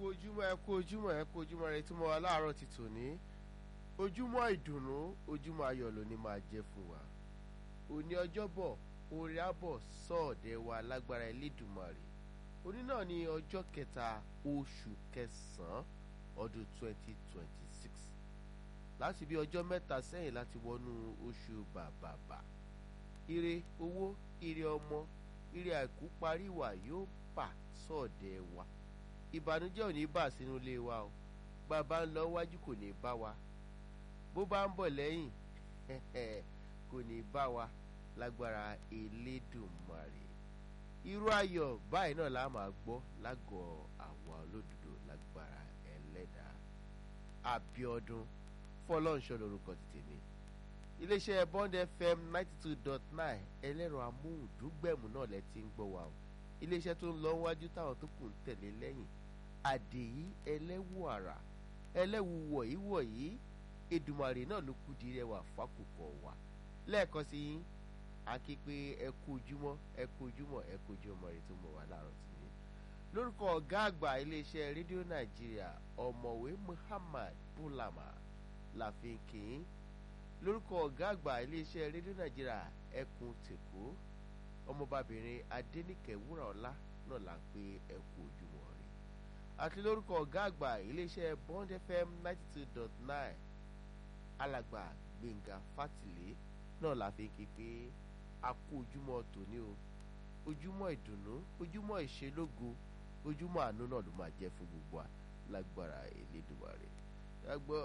ojúmọ́ ẹ kú ojúmọ́ ẹ kú ojúmọ́ rẹ tí mo wà láàárọ̀ ti tòní ojúmọ́ ìdùnnú ojúmọ́ ayọ̀ ló ní máa jẹ́ fún wa òní ọjọ́bọ̀ orí àbọ̀ sọ́ọ̀dẹ̀ wa lágbára Elédùmarè òní náà ní ọjọ́ kẹta oṣù kẹsàn-án ọdún 2026 láti bí ọjọ́ mẹ́ta sẹ́yìn láti wọnú oṣù bàbàbà ire owó ire ọmọ ire àìkú parí wà yóò bà sọ́ọ̀dẹ̀ wa ìbànújẹ́ ò ní bà sínú ilé wa o bàbá ń lọ wájú kò ní bá wa bó bá ń bọ̀ lẹ́yìn kò ní bá wa lágbára Elédùmarè irú ayọ̀ báyìí náà la máa gbọ́ lágọ̀ọ́ àwa olódodo lágbára ẹlẹ́dàá Abíọ́dún Fọlọ́nṣọ́ lórúkọ ti tèmi iléeṣẹ́ Bond FM ninety two dot nine ẹlẹ́rọ amóhùndúgbẹ̀mù náà lẹ ti ń gbọ́ wa o iléeṣẹ́ tó ń lọ wájú táwọn tó kù ń tẹ̀lé lẹ́yìn àdèyí ẹlẹ́wù àrà ẹlẹ́wù wọ̀nyí wọ̀nyí Èdùmàrè náà ló kú di rẹwà fákòkò wa lẹ́ẹ̀kan sí yín a kí pé ẹ kú ojúmọ́ ẹ kú ojúmọ́ ẹ kú ojúmọ́ rẹ tó mọ̀ wá láàárọ̀ tì ní. lórúkọ ọ̀gá àgbà iléeṣẹ́ rédíò nàìjíríà ọ̀mọ̀wé Muhammad Bulama láfin kìín lórúkọ ọ̀gá àgbà iléeṣẹ́ rédíò nàìjíríà ẹkùn tèkó ọmọbabìnrin adẹ́nìkẹ́ wúràọlá náà là ń pé ẹ kú ojúmọ́ rẹ àti lórúkọ ọ̀gá àgbà iléeṣẹ́ Bond FM ninety two dot nine alàgbà Gbẹ̀ngà Fátìlé náà la fi kí pé a kú ojúmọ́ tòní o ojúmọ́ ìdùnnú ojúmọ́ ìṣelógo ojúmọ́ àánú náà ló máa jẹ́ fún gbogbo wa lágbára Elédùmarè ẹgbọ́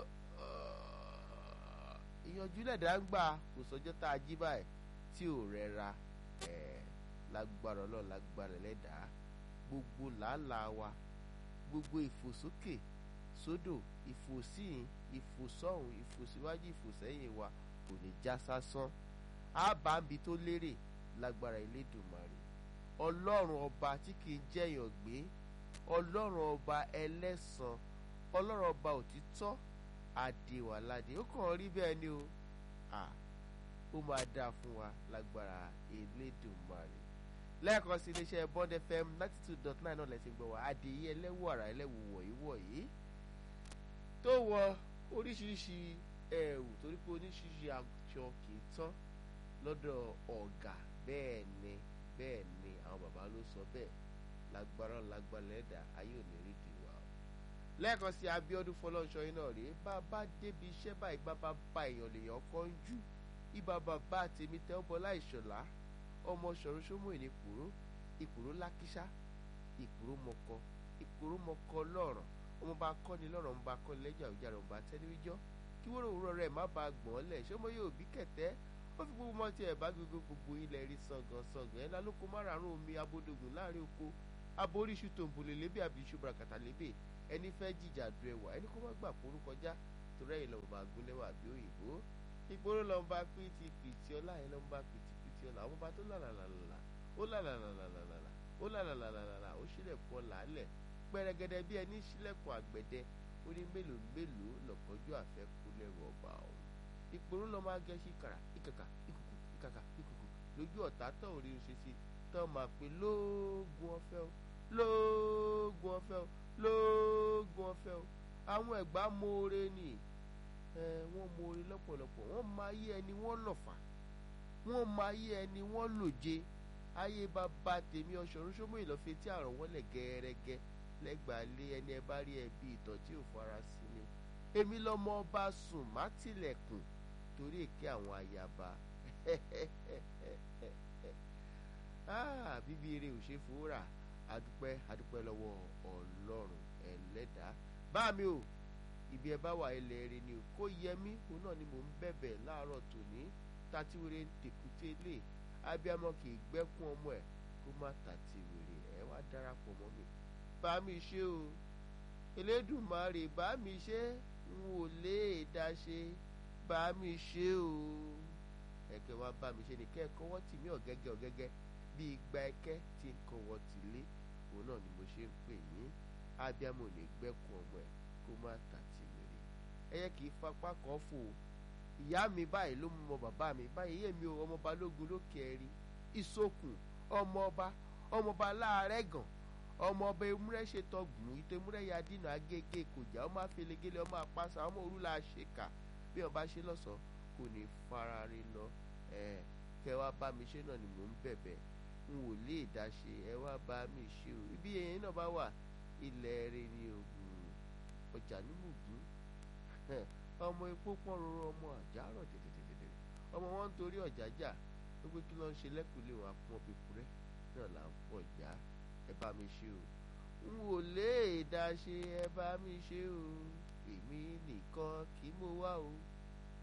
ìyànjú lẹ̀dá ń gbà kò sọjọ́ tá a jí báyìí tí ò rẹra lágbára ọlọ́run lágbára ẹlẹ́dàá gbogbo làálàá wa gbogbo ìfòsókè sódò ìfòsíyìn ìfòsọ́hùn ìfòsíwájú ìfòsẹ́yìn wa kò ní já sásán àbámbi tó lérè lágbára Elédùmarè ọlọ́run ọba tí kì í jẹ̀yàn gbé ọlọ́run ọba ẹlẹ́san ọlọ́run ọba òtítọ́ àdèwàládé ó kàn rí bẹ́ẹ̀ ni o ó máa dáa fún wa lágbára Elédùmarè lẹ́ẹ̀kan sí iléeṣẹ́ Bond FM ninety two dot nine náà lẹ́sìn gbọ́ wa adìyẹ ẹlẹ́wù àrà ẹlẹ́wù wọ̀nyí wọ̀nyí tó wọ oríṣiríṣi ẹ̀wù torí pé oníṣiṣi aṣọ kì í tán lọ́dọ̀ ọ̀gá bẹ́ẹ̀ ni bẹ́ẹ̀ ni àwọn bàbá ló sọ bẹ́ẹ̀ lágbára lágbára lẹ́dà ayé ò ní rí di wa o. lẹ́ẹ̀kan sí Abíọ́dún Fọlọ́nṣọ́ iná rèé bàbá débi iṣẹ́ báyìí bàbá bá èèyàn lèèyàn kọ́ ń jú ibà bàbá tèmi tẹ́ ọ́ bọ́lá ìṣọ̀lá ọmọ ṣọ̀run ṣómù ìnìkúrú ìkúrú lákíṣá ìkúrú mọ̀kọ ìkúrú mọ̀kọ lọ́rọ̀ ọmọ bá kọ́ni lọ́rọ̀ ọmọ bá kọ́ni lẹ́jà òjà rẹ̀ ọmọ bá tẹ́lẹ́wíjọ́ kí wọ́n òwúrọ̀ rẹ̀ má ba gbọ̀n lẹ̀ ṣé mo yóò bí kẹ̀tẹ́ ó fi gbogbo mọ́tì ẹ̀ bá gbogbo gbogbo ilẹ̀ rí sọ̀gàn sọ̀gàn ẹ̀ lálóko márààrún omi abódògùn láàrin oko aboríṣu tòǹbòlè lébè àbí iṣu bàràkàtà lébè ẹni fẹ́ jìjà du ẹwà ẹni kó má gbà kóró kọjá torí ẹ̀yìn lọ́mọ bá gún lẹ́wà bí òyìnbó ìgboro lọ́mọ bá pìtì pìtì ọlá ẹ̀ lọ́mọ bá pìtì pìtì ọlá àwọn bá tó làlàlàlà ó làlàlàlàlà ó làlàlàlàlà ó ṣílẹ̀kùn ọ̀là lẹ̀ pẹ̀rẹ̀gẹ̀dẹ̀ bí ẹni ṣílẹ̀kùn àgbẹ̀dẹ ó ní mélòó mélòó lọ́kọ́jú àfẹ́kù lẹ́rù ọba ọ̀hún ìpòrú lọ́ máa gẹ́ sí kàrà ìkàkà ìkùkù ìkàkà ìkùkù lójú ọ̀tá tán ò rí ṣe sí tán máa pè lóògùn ọ̀fẹ́ o lóògùn ọ̀fẹ́ o lóògùn ọ̀fẹ́ o àwọn ẹ̀gbá moore ni wọ́n moore lọ́pọ̀lọpọ̀ wọ́n máa yé ẹni wọ́n lọ̀fà wọ́n máa yé ẹni wọ́n lòje ayé bàbá tèmi ọ̀ṣọ́run ṣọ́mọ ìlọ́fẹ́ tí àrùn wọn lẹ̀ gẹ́rẹ́gẹ́ lẹ́gbàá lé ẹni ẹ bá rí ẹbí ìtọ́ tí ò fara sí ni èmi lọ́mọ ọba sùn má tilẹ̀kùn torí èké àwọn ayaba bíbí eré ò ṣe fòórà adúpẹ́ adúpẹ́ lọ́wọ́ ọlọ́run ẹlẹ́dàá bá mi o ibi ẹ bá wà ilẹ̀ rẹ ni o kó yẹ mí òun náà ni mò ń bẹ̀bẹ̀ láàárọ̀ tòní tàtíwèrè ń tèkúté lé abiyamọ kì í gbẹ́kún ọmọ ẹ̀ kó má tàtíwèrè ẹ wá darapọ̀ mọ́ mi bá mi ṣe o Elédùmarè bá mi ṣe n ò lè dá ṣe bá mi ṣe o ẹ̀kẹ́ wa bá mi ṣe ní kẹ́ẹ̀kọ́ wọ́n tì mí ọ̀gẹ́gẹ́ ọ̀gẹ́gẹ́ bí igba ẹ̀kẹ́ tí ń kọ́ wọ́n ti lé òun náà ni mo ṣe ń pè yín abiyamọ ò lè gbẹ́kun ọmọ ẹ̀ kó má tàtíwèrè ẹyẹ kì í fapá kọ́ fò ìyá mi báyìí ló mú ọmọ bàbá mi báyìí yémi o ọmọ balógun lókè ẹ̀rí ìsokùn ọmọ ọba ọmọ ọba láàrẹ̀ gàn ọmọ ọba ewúrẹ́ ṣètò gùn ìtò ewúrẹ́ ya dínà agége kòjà ọmọ afẹlẹgẹlẹ ọmọ apáṣà ọmọ òrùlà ṣèkà bí ọba ṣe lọ́sàn kò ní farare lọ ẹ kẹ wá bá mi ṣe náà ni mò ń bẹ̀bẹ̀ n ò lè dá ṣe ẹ wá bá mi ṣe o ibi yẹn náà bá wà ilẹ̀ rẹ ni ògùn ọjà nímùgún ọmọ epo pọ́n rọrọ ọmọ àjàrọ̀ tètè ọmọ wọn ń torí ọjà jà ó pé kí ló ń ṣe lẹ́kùnlé wọn àpọn pèpúrẹ́ náà là ń pọ̀ já ẹ bá mi ṣe o n ò lè dá ṣe ẹ bá mi ṣe o èmi nìkan kì í mo wá o